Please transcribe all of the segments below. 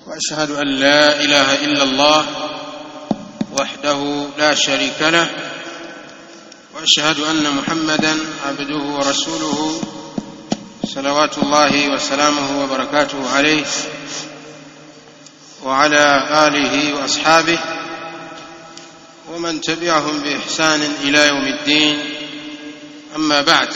واشهد ان لا اله الا الله وحده لا شريك له واشهد ان محمدا عبده ورسوله صلوات الله وسلامه وبركاته عليه وعلى اله واصحابه ومن تبعهم باحسان الى يوم الدين اما بعد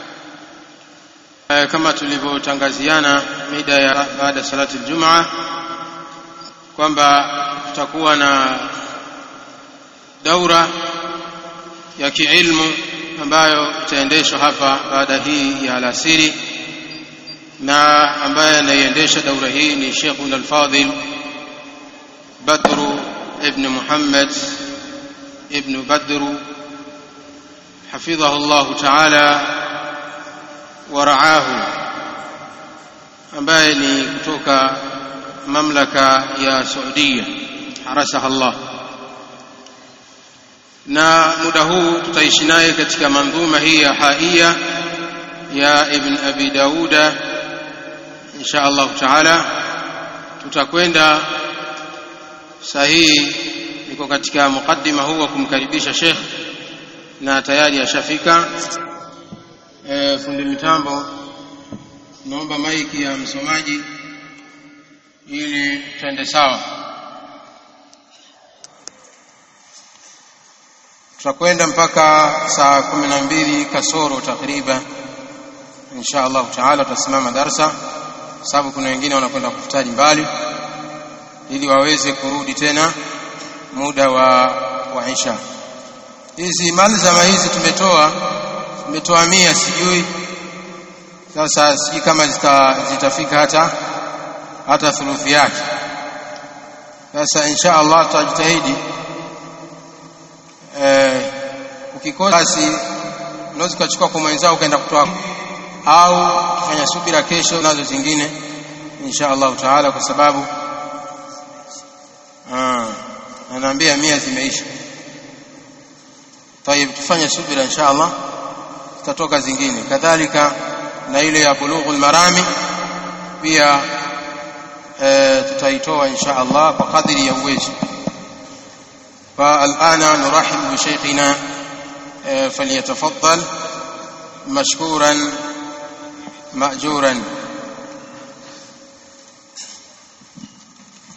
kama tulivyotangaziana mida ya baada salati aljumaa kwamba tutakuwa na daura ya kiilmu ambayo itaendeshwa hapa baada hii ya alasiri na ambaye anaiendesha daura hii ni Sheikhuna al-Fadhil Badru ibn Muhammad ibn Badru حفظه الله تعالى ورعاه ambaye ni kutoka mamlaka ya Saudia harasaha Allah na muda huu tutaishi naye katika mandhuma hii ya haia ya Ibn Abi Dauda insha Allah taala tutakwenda sahihi niko katika mukaddima huu wa kumkaribisha Sheikh na tayari ashafika e, fundi mitambo naomba maiki ya msomaji ili twende sawa tutakwenda mpaka saa kumi na mbili kasoro takriban insha Allah taala tutasimama darsa sababu kuna wengine wanakwenda kufutari mbali ili waweze kurudi tena muda wa wa isha hizi malzama hizi tumetoa tumetoa mia sijui sasa sijui kama zita, zitafika hata hata thuluthi yake sasa insha Allah tutajitahidi eh, ukikosa basi unaweza ukachukua kwa mwenzao ukaenda kutoa au kufanya subira kesho nazo zingine insha Allah taala kwa sababu ah anaambia mia zimeisha طيب tufanye subira insha Allah tutatoka zingine kadhalika na ile ya bulughul marami pia e, tutaitoa insha Allah kwa kadiri ya uwezo فالآن نرحب بشيخنا فليتفضل مشكورا مأجورا